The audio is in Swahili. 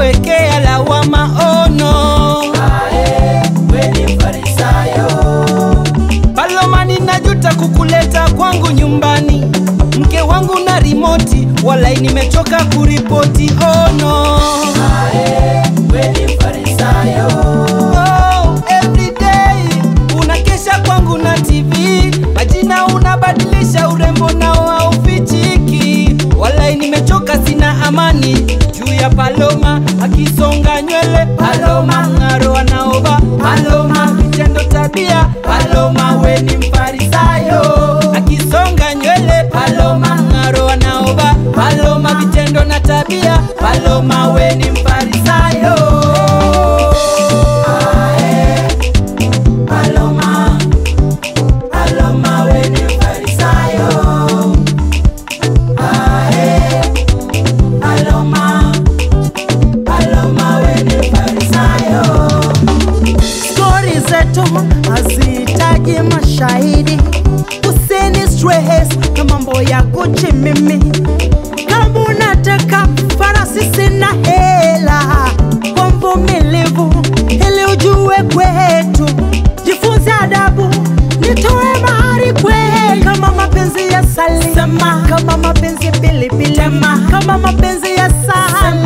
kuwekea lawama ono. weni farisayo Paloma, ninajuta kukuleta kwangu nyumbani, mke wangu na rimoti, walai nimechoka kuripoti ono. weni farisayo Oh, every day unakesha kwangu na TV, majina unabadilisha, urembo nao haufichiki. Walai nimechoka, sina amani juu ya Paloma akisonga nywele, Paloma ng'aro anaova, Paloma vitendo tabia, Paloma we ni mfarisayo akisonga nywele, Paloma ng'aro anaova, Paloma vitendo na tabia, Paloma we ni mfarisayo. Paloma, Paloma weni farisayo. Ae, Paloma, Paloma weni farisayo. Stori zetu hazihitaji mashahidi, usini stress na mambo ya Gucci mimi. Kama unataka farasi, sina hela, kwa mvumilivu ili ujue kwetu, jifunze adabu, nitoe mahari kwetu. Kama mapenzi ya sali, sema. Kama mapenzi pilipili, sema. Kama mapenzi ya sahani